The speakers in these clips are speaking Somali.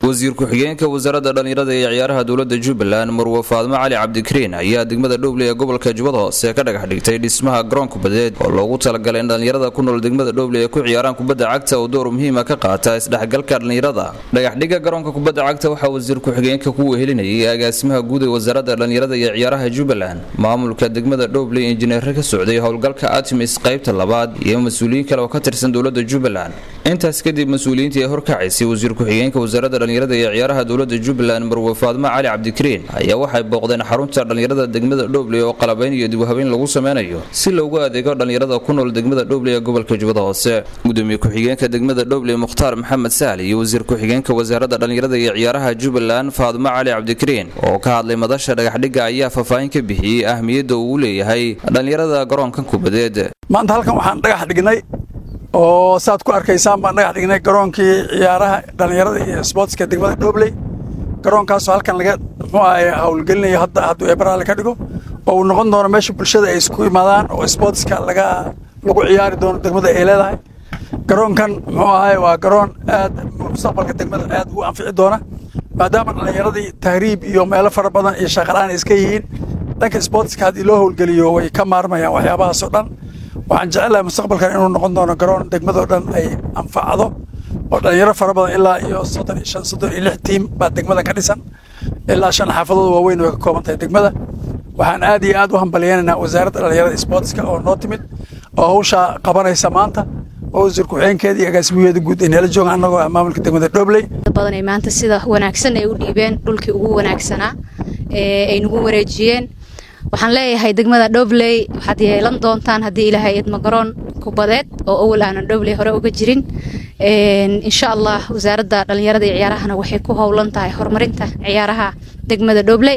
wasiir ku-xigeenka wasaaradda dhallinyarada ee ciyaaraha dowladda jubbaland marwe faadmo cali cabdikariin ayaa degmada dhowble ee gobolka jubbada hoose ka dhagax dhigtay dhismaha garoon kubadeed oo loogu talagalay in dhallinyarada ku nool degmada dhowble ay ku ciyaaraan kubadda cagta oo door muhiima ka qaata isdhexgalka dhallinyarada dhagaxdhigga garoonka kubadda cagta waxaa wasiir ku-xigeenka ku wehelinayay agaasimaha guud ee wasaaradda dhallinyarada iyo ciyaaraha jubbaland maamulka degmada dhowble injineere ka socday howlgalka artemis qaybta labaad iyo mas-uuliyiin kale oo ka tirsan dowladda jubbaland intaas kadib mas-uuliyiintii ee horkacaysay wasiir ku-xigeenka wasaaradda dhallinyarada iyo ciyaaraha dowladda jubbaland marwe faadmo cali cabdikariin ayaa waxay booqdeen xarunta dhallinyarada degmada dhowble oo qalabayn iyo dibhabeyn lagu sameynayo si loogu adeego dhallinyarada ku nool degmada dhowble ee gobolka jubbada hoose gudoomiye ku-xigeenka degmada dhowble mukhtaar maxamed sahli iyo wasiir ku-xigeenka wasaaradda dhallinyarada iyo ciyaaraha jubbaland faadmo cali cabdikariin oo ka hadlay madasha dhagaxdhigga ayaa faahfaahin ka bixiyey ahmiyadda uu leeyahay dhallinyarada garoonkan kubadeed maanta halkan waxaan dhagax dhignay oo saad ku arkaysaan baan dhagax dhignay garoonkii ciyaaraha dhallinyarada iyo sboortska degmada dhoobley garoonkaasoo halkan laga muxuu ahay howlgelinayo hadda hadduu eebaraale ka dhigo oo uu noqon doono meesha bulshada ay isku imaadaan oo sboortska laga lagu ciyaari doono degmada ay leedahay garoonkan muxuu ahay waa garoon aad mustaqbalka degmada aad ugu anfici doona maadaama dhallinyaradii tahriib iyo meelo fara badan iyo shaqalaan iska yihiin dhanka sboortska haddii loo howlgeliyo way ka maarmayaan waxyaabahaasoo dhan waxaan jecelahay mustaqbalkan inuu noqon doono garoon degmadoo dhan ay anfacdo oo dhallinyaro fara badan ilaa iyo soddon iyo shan soddon iyo lix tiim baa degmadan ka dhisan ilaa shan xaafadood waaweyn way ka kooban tahay degmada waxaan aad iyo aad u hambalyeynaynaa wasaaradda dhallinyarada sboortska oo noo timid oo hawshaa qabanaysa maanta oo wasiir ku-xigeenkeeda iyo agaasimaheeda guud ay neela joogaan annagoo ah maamulka degmada dhobley badan ay maanta sida wanaagsan ay u dhiibeen dhulkii ugu wanaagsanaa ee ay nagu wareejiyeen waxaan leeyahay degmada dhobley waxaad yeelan doontaan haddii ilaahay idma garoon kubadeed oo awal aanan dhobley hore uga jirin insha allah wasaaradda dhallinyarada iyo ciyaarahana waxay ku howlan tahay horumarinta ciyaaraha degmada dhobley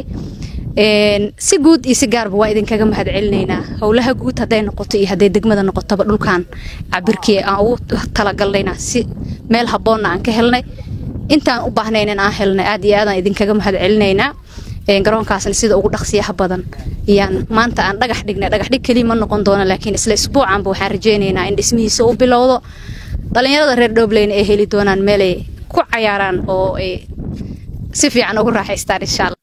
si guud iyo si gaarba waa idinkaga mahad celinaynaa howlaha guud hadday noqoto iyo hadday degmada noqotoba dhulkan cabirkii aan ugu talagalnayna si meel habboonna aan ka helnay intaan u baahnaynan aan helnay aad iyo aadaan idinkaga mahad celinaynaa garoonkaasna sida ugu dhaqsiyaha badan ayaan maanta aan dhagax dhignay dhagaxdhig keliya ma noqon doono laakiin isla isbuucanba waxaan rajaynaynaa in dhismihiisa u bilowdo dhallinyarada reer dhobleyna ay heli doonaan meelay ku cayaaraan oo ay si fiican ugu raaxaystaan insha alla